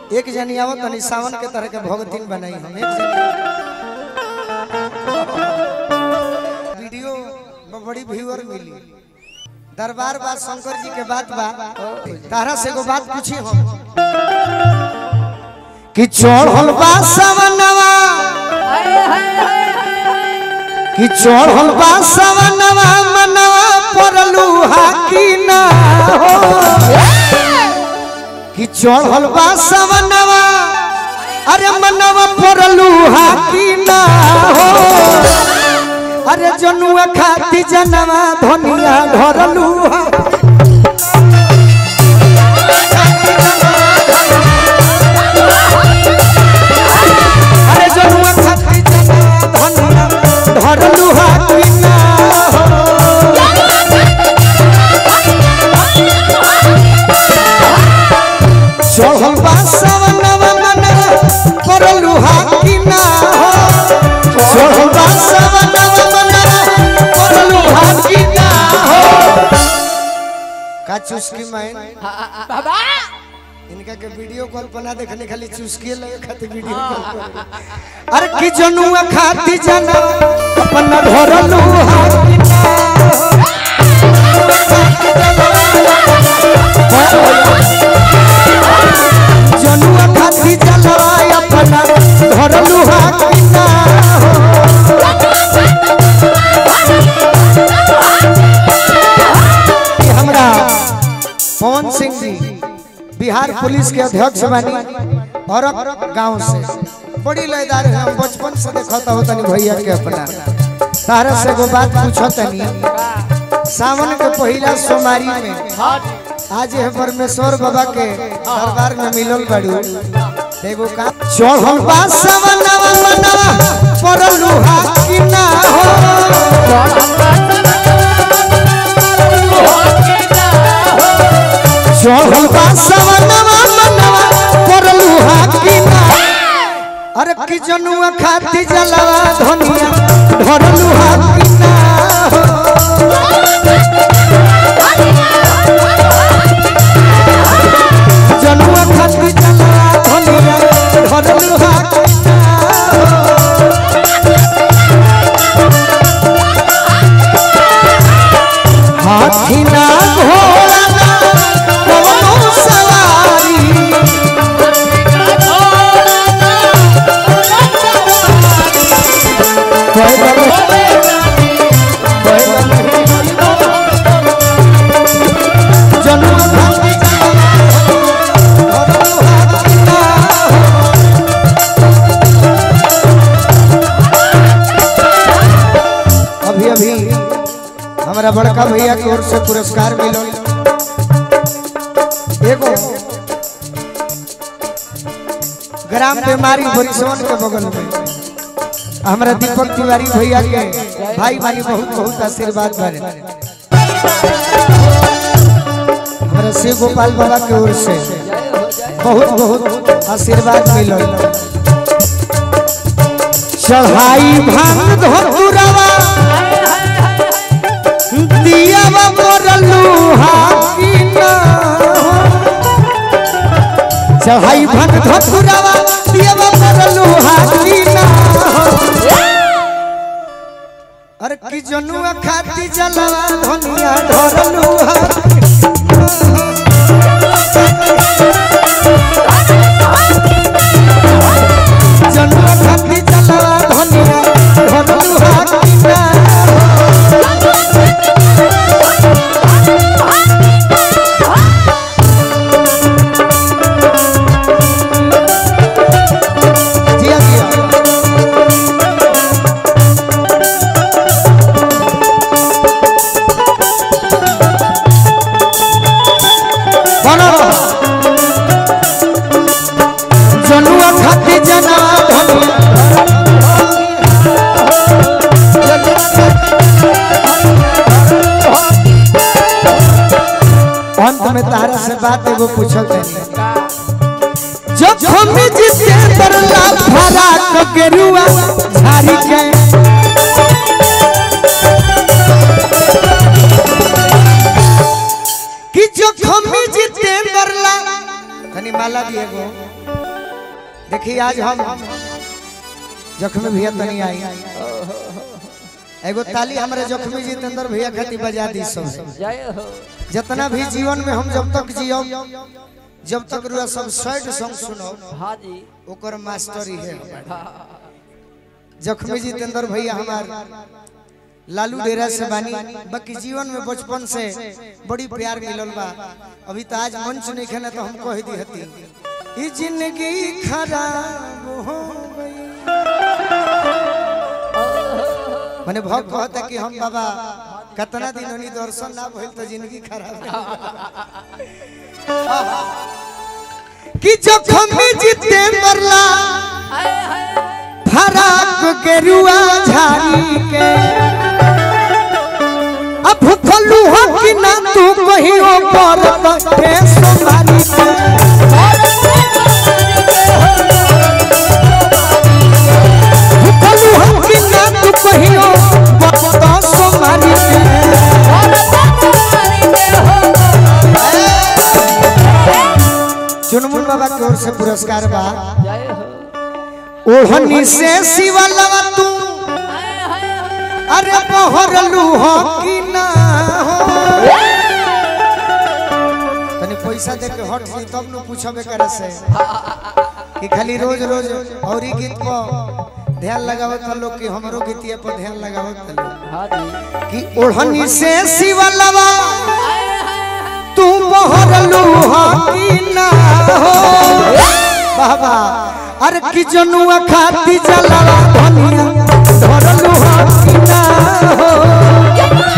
एक जनी आवत तनी सावन के तरह के भगतिन बनाई हम एक जनी वीडियो में बड़ी व्यूअर मिली दरबार बात शंकर जी के बात बा तारा से एगो बात पूछी हम कि चढ़ल बा सवनवा कि चढ़ल बा सवनवा मनवा परलू हाकी ना हो कि चढ़ल बा सवनवा अरे मनवा परलू हाकी ना हो अरे जनुआ खाती जनवा धनिया धरलू हा अरे जनुआ खाती जनवा धनिया धरलू हाकी ना हो चढ़ल बा सवनवा मनवा परलू हाकी ना हो चढ़ल बा सवनवा मनवा परलू हाकी ना हो का चुस्की मैं बाबा इनका के वीडियो कॉल बना देखने खाली चुस्की लगे खातिर वीडियो कॉल करे। अरे की जनुआ खाती जना अपन धरलू हाकी ना हो। जनुआ खाती जना अपन धरलू हाकी ना हो। कि हमरा पवन सिंह जी बिहार पुलिस के अध्यक्ष बनी और गांव से बड़ी लयदार है हम बचपन से देखता हो तनी भैया के अपना तारा से एगो बात पूछो तनी सावन के पहला सोमवारी में आज है परमेश्वर बाबा के दरबार में मिलल बड़ू एगो का चढ़ल बा सवनवा मनवा परलू हाकी ना हो चढ़ल बा सवनवा मनवा परलू हाकी ना अरे की जनुआ खाती जलवा धनिया धरलू हाकी ना हो जनुआ खाती जलवा धनिया धरलू हाकी ना हो हाथी ना घोड़ा ना कवनो सवारी जनुआ खाती जलवा धरलू हाकी ना हो अभी अभी हमारा बड़का भैया की ओर से पुरस्कार मिलो एगो ग्राम बीमारी बरिसवन के बगल में हमारा दीपक तिवारी भैया के भाई भाई बहुत बहुत आशीर्वाद बारे हमारा शिव गोपाल बाबा की ओर से बहुत बहुत आशीर्वाद मिलो चढ़ाई भांग धोतुरवा दियावा मोरलू हाकी ना चढ़ाई भन धतुरवा दियावा मोरलू हाकी ना अरे की जनुआ खाती जलवा धनिया धरलू हाकी जनुआ खाती जलवा धनिया धरलू हाकी ना जिया जिया बनो जनुआ खाती जना धनिया अंत में तारा से बात एगो पूछल तनी जब हम जिते तरला फरा कगरुआ झारी के कि जो हम जिते तरला तनी माला दिए गो देखिए आज हम जख्मी भैया तनी आई एगो ताली हमारे जख्मी जितेंद्र भैया खातिर बजा दी सब जय हो जितना भी जीवन में हम जब तक जियो जब तक रुआ सब सैड सॉन्ग सुनो हाँ जी ओकर मास्टर ही है हमार। हाँ, जख्मी जितेंद्र भैया हमार लालू डेरा से बानी बाकी जीवन में बचपन से बड़ी प्यार मिलल बा अभी तो आज मंच नहीं खेना तो हम कह दी हती ई जिंदगी खराब हो गई मैंने भक्त कहता कि हम बाबा कितना दिन होनी दर्शन ना भइल तो जिंदगी खराब है। कि जख्मी जितेंद्र ला हाय, हाय, फराक गेरुआ झाड़ी के अब भूखलू हो कि ना तू कहियो पर पे संभाली के भूखलू हो कि ना तू कहियो पर संभाली के चुनमुन बाबा की ओर से पुरस्कार बा जय हो ओढ़नी से शिवलवा तू हाय, हाय, हाय, अरे बहरलू हो कि ना हो तनी पैसा दे के हट ली तब न पूछबे करे से कि खाली रोज रोज औरी गीत पर ध्यान लगावत था लोग कि हमरो गीतिया पर ध्यान लगावत था लोग हाँ जी कि ओढ़नी से शिवलवा हाय, हाय, हाय, तू बहरलू हो कि ना हो बाबा अरे कि जनुआ खाती जलवा धनिया धरलू हो कि ना हो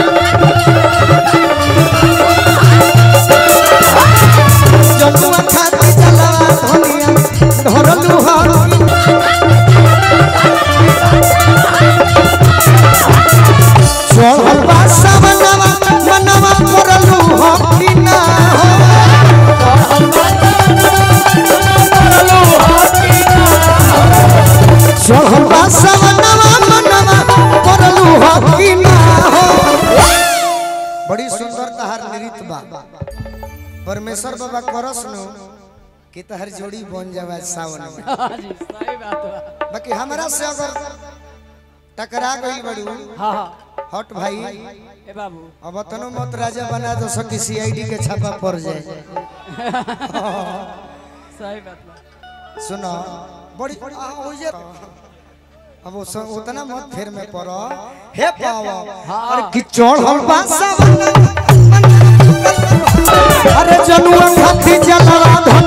जनुआ खाती जलवा धनिया धरलू हो कि ना चढ़ल बा सवनवा मनवा करलू हो कि ना हो चढ़ल बा सवनवा मनवा करलू हो कि ना हो बड़ी सुंदर तहार नृत्य बा परमेश्वर बाबा करस नु कि तहर जोड़ी बन जावे सावन में हाँ जी सही बात बा बाकी हमरा से अगर टकरा गई बड़ू हाँ हाँ हट भाई ए बाबू अब तनो मत राजा बना दो सकी सीआईडी के छापा पड़ जाए सही बात बा सुनो बड़ी आ, हो जे अब वो सब उतना मत फेर में पड़ो हे पावा अरे कि चढ़ल बासा अरे जनुआ खाती जलवा